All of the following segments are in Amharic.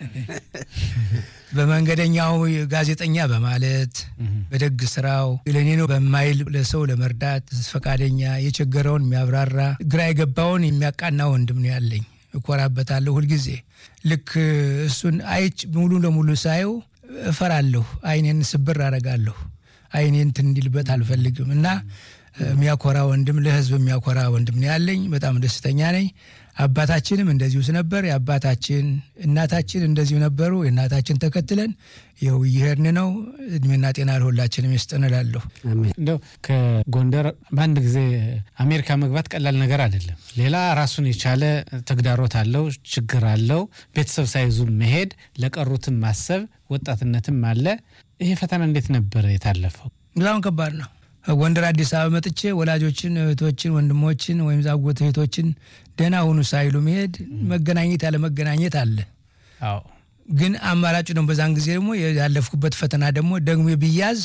በመንገደኛው ጋዜጠኛ በማለት በደግ ስራው ለእኔ ነው በማይል ለሰው ለመርዳት ፈቃደኛ የቸገረውን የሚያብራራ ግራ የገባውን የሚያቃና ወንድም ነው ያለኝ። እኮራበታለሁ ሁልጊዜ። ልክ እሱን አይች ሙሉ ለሙሉ ሳየው እፈራለሁ። አይኔን ስብር አረጋለሁ። አይኔን እንትን እንዲልበት አልፈልግም እና የሚያኮራ ወንድም ለህዝብ የሚያኮራ ወንድም ነው ያለኝ። በጣም ደስተኛ ነኝ። አባታችንም እንደዚሁ ነበር። የአባታችን እናታችን እንደዚሁ ነበሩ። የእናታችን ተከትለን ይኸው እየሄድን ነው። እድሜና ጤና ለሁላችንም ይስጠን እላለሁ። እንደው ከጎንደር በአንድ ጊዜ አሜሪካ መግባት ቀላል ነገር አይደለም። ሌላ ራሱን የቻለ ተግዳሮት አለው፣ ችግር አለው። ቤተሰብ ሳይዙ መሄድ፣ ለቀሩትም ማሰብ፣ ወጣትነትም አለ። ይሄ ፈተና እንዴት ነበር የታለፈው? በጣም ከባድ ነው። ጎንደር አዲስ አበባ መጥቼ ወላጆችን፣ እህቶችን፣ ወንድሞችን ወይም ዛጎት እህቶችን ደህና ሁኑ ሳይሉ መሄድ መገናኘት ያለ መገናኘት አለ። አዎ ግን አማራጩ ደግሞ በዛን ጊዜ ደግሞ ያለፍኩበት ፈተና ደግሞ ደግሞ ብያዝ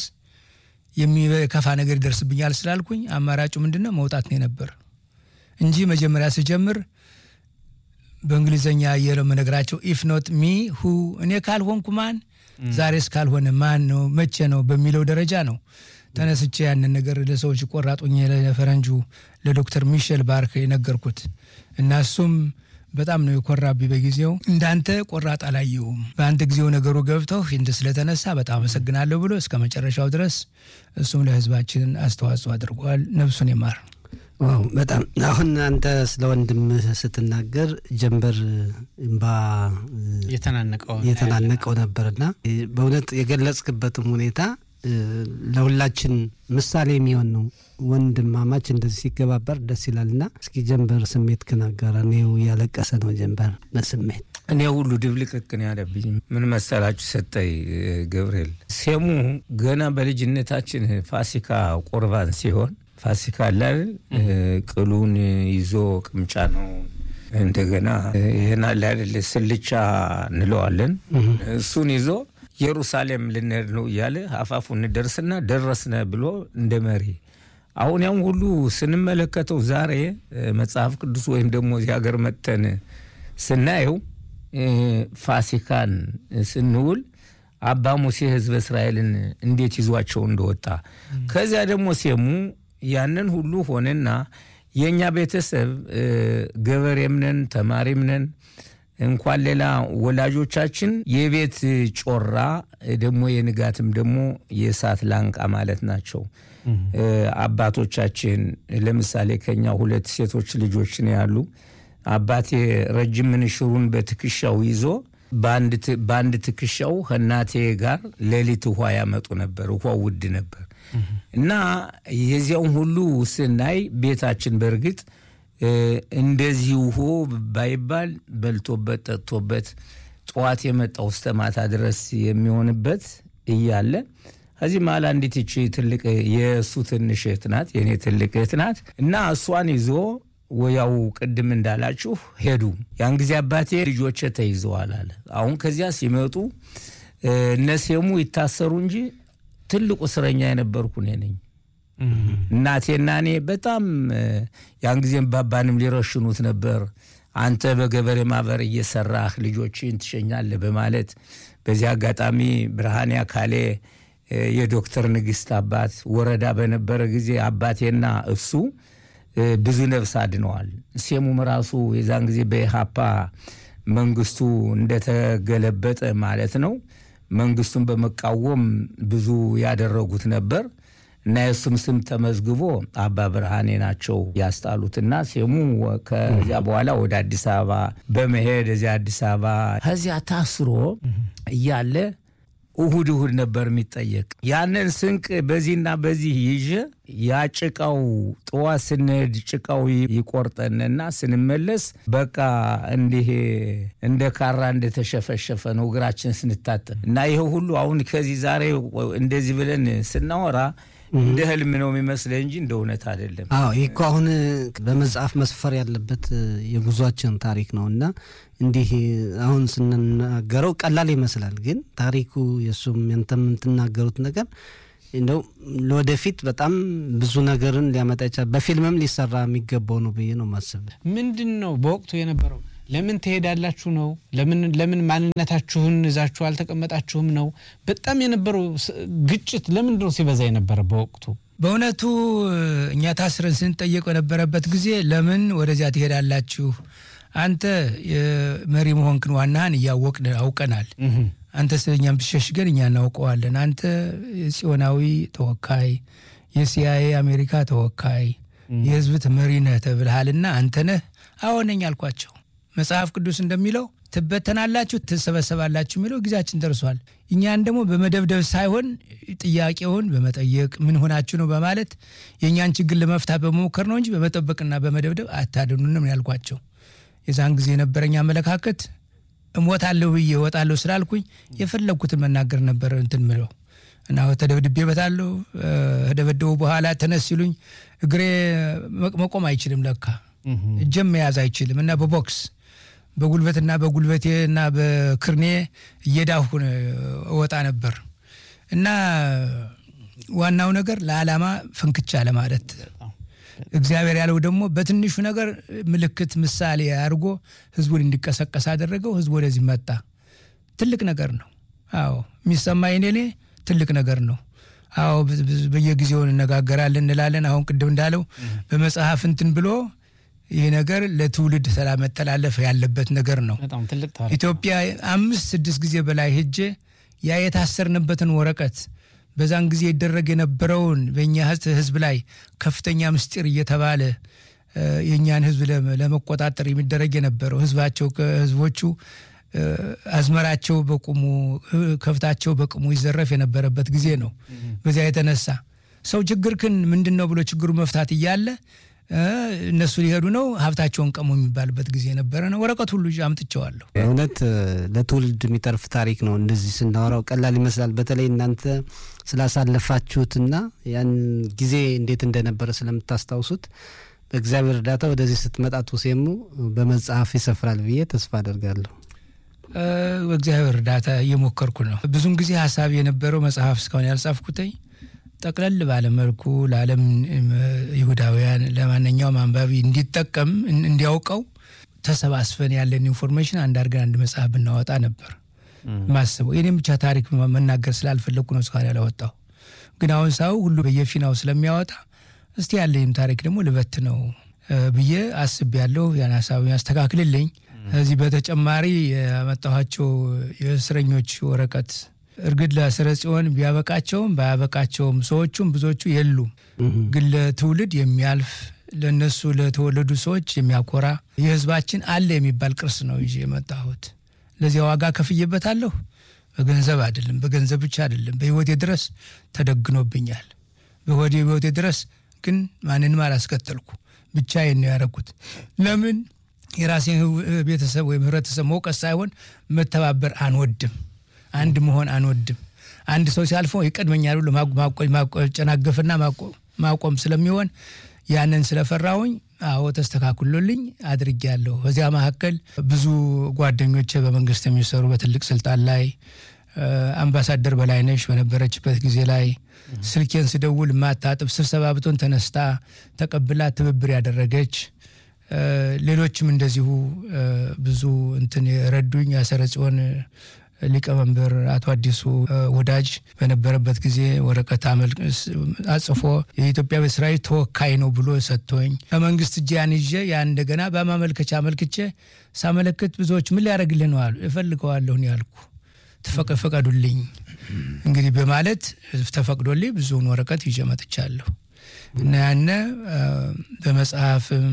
የሚከፋ ነገር ይደርስብኛል ስላልኩኝ አማራጩ ምንድን ነው መውጣት ነው የነበር እንጂ መጀመሪያ ስጀምር በእንግሊዝኛ የምነግራቸው ኢፍ ኖት ሚ ሁ እኔ ካልሆንኩ ማን ዛሬስ ካልሆነ ማን ነው መቼ ነው በሚለው ደረጃ ነው ተነስቼ ያንን ነገር ለሰዎች ቆራጡኝ ለፈረንጁ ለዶክተር ሚሼል ባርክ የነገርኩት እና እሱም በጣም ነው የኮራብኝ በጊዜው እንዳንተ ቆራጥ አላየውም በአንተ ጊዜው ነገሩ ገብተው እንደ ስለተነሳ በጣም አመሰግናለሁ ብሎ እስከ መጨረሻው ድረስ እሱም ለህዝባችን አስተዋጽኦ አድርጓል ነፍሱን ይማር ዋው በጣም አሁን አንተ ስለ ወንድምህ ስትናገር ጀንበር እምባ የተናነቀው የተናነቀው ነበርና በእውነት የገለጽክበትም ሁኔታ ለሁላችን ምሳሌ የሚሆን ነው። ወንድማማች እንደዚህ ሲገባበር ደስ ይላልና እስኪ ጀንበር ስሜት ክናጋራ እኔው እያለቀሰ ነው ጀንበር በስሜት እኔ ሁሉ ድብልቅልቅ ነው ያለብኝ። ምን መሰላችሁ ሰጠይ ገብርኤል ሴሙ ገና በልጅነታችን ፋሲካ ቁርባን ሲሆን ፋሲካ አላል ቅሉን ይዞ ቅምጫ ነው እንደገና ይህን አለ አይደል ስልቻ እንለዋለን እሱን ይዞ ኢየሩሳሌም ልንሄድ ነው እያለ አፋፉ እንደርስና ደረስነ ብሎ እንደ መሪ አሁን ያም ሁሉ ስንመለከተው ዛሬ መጽሐፍ ቅዱስ ወይም ደግሞ እዚህ ሀገር መጥተን ስናየው ፋሲካን ስንውል አባ ሙሴ ሕዝበ እስራኤልን እንዴት ይዟቸው እንደወጣ ከዚያ ደግሞ ሴሙ ያንን ሁሉ ሆነና የእኛ ቤተሰብ ገበሬም ነን ተማሪም ነን እንኳን ሌላ ወላጆቻችን የቤት ጮራ ደግሞ የንጋትም ደግሞ የእሳት ላንቃ ማለት ናቸው። አባቶቻችን ለምሳሌ ከኛ ሁለት ሴቶች ልጆች ነው ያሉ። አባቴ ረጅም ምንሽሩን በትከሻው ይዞ በአንድ ትከሻው ከእናቴ ጋር ሌሊት ውሃ ያመጡ ነበር። ውሃ ውድ ነበር እና የዚያውን ሁሉ ስናይ ቤታችን በእርግጥ እንደዚህ ውሆ ባይባል በልቶበት ጠጥቶበት ጠዋት የመጣው እስከ ማታ ድረስ የሚሆንበት እያለ ከዚህ መሀል አንዲት ይቺ ትልቅ የእሱ ትንሽ እህት ናት፣ የእኔ ትልቅ እህት ናት እና እሷን ይዞ ወያው ቅድም እንዳላችሁ ሄዱ። ያን ጊዜ አባቴ ልጆቼ ተይዘዋል አለ። አሁን ከዚያ ሲመጡ እነሴሙ ይታሰሩ እንጂ ትልቁ እስረኛ የነበርኩ እኔ ነኝ። እናቴና እኔ በጣም ያን ጊዜም ባባንም ሊረሽኑት ነበር። አንተ በገበሬ ማህበር እየሰራህ ልጆችን ትሸኛለህ በማለት በዚህ አጋጣሚ ብርሃኔ አካሌ የዶክተር ንግስት አባት ወረዳ በነበረ ጊዜ አባቴና እሱ ብዙ ነፍስ አድነዋል። ሴሙም ራሱ የዛን ጊዜ በኢሃፓ መንግስቱ እንደተገለበጠ ማለት ነው መንግስቱን በመቃወም ብዙ ያደረጉት ነበር እና የእሱም ስም ተመዝግቦ አባ ብርሃኔ ናቸው ያስጣሉትና ሴሙ ከዚያ በኋላ ወደ አዲስ አበባ በመሄድ እዚያ አዲስ አበባ ከዚያ ታስሮ እያለ እሁድ እሁድ ነበር የሚጠየቅ። ያንን ስንቅ በዚህና በዚህ ይዤ ያ ጭቃው ጠዋት ስንሄድ ጭቃው ይቆርጠንና ስንመለስ በቃ እንዲህ እንደ ካራ እንደተሸፈሸፈ ነው እግራችን ስንታጠብ እና ይሄ ሁሉ አሁን ከዚህ ዛሬ እንደዚህ ብለን ስናወራ እንደ ህልም ነው የሚመስለ እንጂ እንደ እውነት አይደለም። አዎ ይህ እኮ አሁን በመጽሐፍ መስፈር ያለበት የጉዟችን ታሪክ ነው እና እንዲህ አሁን ስንናገረው ቀላል ይመስላል፣ ግን ታሪኩ የእሱም ያንተም የምትናገሩት ነገር እንደው ለወደፊት በጣም ብዙ ነገርን ሊያመጣ ይችላል። በፊልምም ሊሰራ የሚገባው ነው ብዬ ነው ማስብ። ምንድን ነው በወቅቱ የነበረው ለምን ትሄዳላችሁ ነው? ለምን ለምን ማንነታችሁን ይዛችሁ አልተቀመጣችሁም ነው? በጣም የነበረው ግጭት ለምንድን ነው ሲበዛ የነበረ በወቅቱ? በእውነቱ እኛ ታስረን ስንጠየቅ በነበረበት ጊዜ ለምን ወደዚያ ትሄዳላችሁ? አንተ የመሪ መሆንክን ዋናህን እያወቅን አውቀናል። አንተ ስለኛም ብሸሽገን እኛ እናውቀዋለን። አንተ የጽዮናዊ ተወካይ፣ የሲአይኤ አሜሪካ ተወካይ፣ የህዝብ መሪ ነህ ተብልሃልና አንተ ነህ? አዎ ነኝ አልኳቸው። መጽሐፍ ቅዱስ እንደሚለው ትበተናላችሁ፣ ትሰበሰባላችሁ የሚለው ጊዜያችን ደርሷል። እኛን ደግሞ በመደብደብ ሳይሆን ጥያቄውን በመጠየቅ ምን ሆናችሁ ነው በማለት የእኛን ችግር ለመፍታት በመሞከር ነው እንጂ በመጠበቅና በመደብደብ አታድኑንም ያልኳቸው። የዛን ጊዜ የነበረኝ አመለካከት እሞታለሁ ብዬ እወጣለሁ ስላልኩኝ የፈለግኩትን መናገር ነበር እንትን ምለው እና ተደብድቤበታለሁ። ከደበደቡ በኋላ ተነስ ሲሉኝ እግሬ መቆም አይችልም ለካ እጀም መያዝ አይችልም እና በቦክስ በጉልበትና በጉልበቴ እና በክርኔ እየዳሁ እወጣ ነበር እና ዋናው ነገር ለዓላማ ፍንክቻ ለማለት እግዚአብሔር ያለው ደግሞ በትንሹ ነገር ምልክት ምሳሌ አድርጎ ህዝቡን እንዲቀሰቀስ አደረገው። ህዝቡ ወደዚህ መጣ። ትልቅ ነገር ነው። አዎ የሚሰማኝ እኔ ትልቅ ነገር ነው። አዎ በየጊዜው እንነጋገራለን እንላለን። አሁን ቅድም እንዳለው በመጽሐፍ እንትን ብሎ ይህ ነገር ለትውልድ መተላለፍ ያለበት ነገር ነው። ኢትዮጵያ አምስት ስድስት ጊዜ በላይ ሄጄ ያ የታሰርንበትን ወረቀት በዛን ጊዜ ይደረግ የነበረውን በእኛ ህዝብ ላይ ከፍተኛ ምስጢር እየተባለ የእኛን ህዝብ ለመቆጣጠር የሚደረግ የነበረው ህዝባቸው ህዝቦቹ አዝመራቸው በቁሙ ከብታቸው በቁሙ ይዘረፍ የነበረበት ጊዜ ነው። በዚያ የተነሳ ሰው ችግርክን ምንድን ነው ብሎ ችግሩ መፍታት እያለ እነሱ ሊሄዱ ነው ሀብታቸውን ቀሙ የሚባልበት ጊዜ ነበረ ነው። ወረቀት ሁሉ አምጥቼዋለሁ። እውነት ለትውልድ የሚተርፍ ታሪክ ነው። እንደዚህ ስናወራው ቀላል ይመስላል። በተለይ እናንተ ስላሳለፋችሁትና ያን ጊዜ እንዴት እንደነበረ ስለምታስታውሱት በእግዚአብሔር እርዳታ ወደዚህ ስትመጣ ቱሴሙ በመጽሐፍ ይሰፍራል ብዬ ተስፋ አደርጋለሁ። በእግዚአብሔር እርዳታ እየሞከርኩ ነው። ብዙም ጊዜ ሀሳብ የነበረው መጽሐፍ እስካሁን ያልጻፍኩትኝ ጠቅለል ባለመልኩ ለዓለም ይሁዳውያን ለማንኛውም አንባቢ እንዲጠቀም እንዲያውቀው ተሰባስበን ያለን ኢንፎርሜሽን አንድ አድርገን አንድ መጽሐፍ ብናወጣ ነበር ማስበው። የኔም ብቻ ታሪክ መናገር ስላልፈለግኩ ነው እስካሁን ያላወጣው። ግን አሁን ሰው ሁሉ በየፊናው ስለሚያወጣ እስቲ ያለኝም ታሪክ ደግሞ ልበት ነው ብዬ አስቤያለሁ። ያን ሀሳብ ያስተካክልልኝ። ከዚህ በተጨማሪ ያመጣኋቸው የእስረኞች ወረቀት እርግጥ ለስረ ጽዮን ቢያበቃቸውም ባያበቃቸውም ሰዎቹም ብዙዎቹ የሉም። ግን ለትውልድ የሚያልፍ ለእነሱ ለተወለዱ ሰዎች የሚያኮራ የሕዝባችን አለ የሚባል ቅርስ ነው ይዤ የመጣሁት። ለዚያ ዋጋ ከፍዬበታለሁ። በገንዘብ አይደለም፣ በገንዘብ ብቻ አይደለም። በሕይወቴ ድረስ ተደግኖብኛል። በሆዴ ሕይወቴ ድረስ ግን ማንንም አላስከተልኩ፣ ብቻዬን ነው ያደረኩት። ለምን የራሴን ቤተሰብ ወይም ህብረተሰብ መውቀስ ሳይሆን መተባበር አንወድም አንድ መሆን አንወድም። አንድ ሰው ሲያልፈው ይቀድመኛል ብሎ ማጨናገፍና ማቆም ስለሚሆን ያንን ስለፈራሁኝ፣ አዎ ተስተካክሎልኝ አድርጌያለሁ። በዚያ መካከል ብዙ ጓደኞቼ በመንግስት የሚሰሩ በትልቅ ስልጣን ላይ አምባሳደር በላይነሽ በነበረችበት ጊዜ ላይ ስልኬን ስደውል ማታጥብ ስብሰባ ብቶን ተነስታ ተቀብላ ትብብር ያደረገች ሌሎችም እንደዚሁ ብዙ እንትን የረዱኝ ያሰረ ጽዮን ሊቀመንበር አቶ አዲሱ ወዳጅ በነበረበት ጊዜ ወረቀት አጽፎ የኢትዮጵያ በሰራዊት ተወካይ ነው ብሎ ሰጥቶኝ ከመንግስት እጅ ያን ይዤ ያን እንደገና በማመልከቻ አመልክቼ ሳመለክት ብዙዎች ምን ሊያደርግልህ ነው አሉ። እፈልገዋለሁ ያልኩ ተፈቀዱልኝ እንግዲህ በማለት ተፈቅዶልኝ ብዙውን ወረቀት ይዤ መጥቻለሁ እና ያነ በመጽሐፍም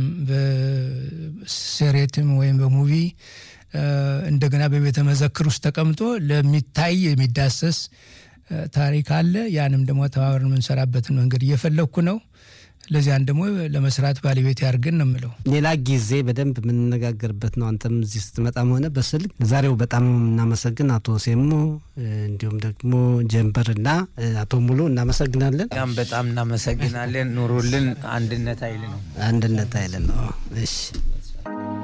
በሴሬትም ወይም በሙቪ እንደገና በቤተ መዘክር ውስጥ ተቀምጦ ለሚታይ የሚዳሰስ ታሪክ አለ። ያንም ደግሞ ተባብረን የምንሰራበትን መንገድ እየፈለግኩ ነው። ለዚያን ደግሞ ለመስራት ባለቤት ያድርገን ነው የምለው። ሌላ ጊዜ በደንብ የምንነጋገርበት ነው። አንተም እዚህ ስትመጣም ሆነ በስልክ ዛሬው በጣም እናመሰግን አቶ ሴሙ እንዲሁም ደግሞ ጀንበርና አቶ ሙሉ እናመሰግናለን። እኛም በጣም እናመሰግናለን። ኑሩልን። አንድነት ኃይል ነው። አንድነት ኃይል ነው። እሺ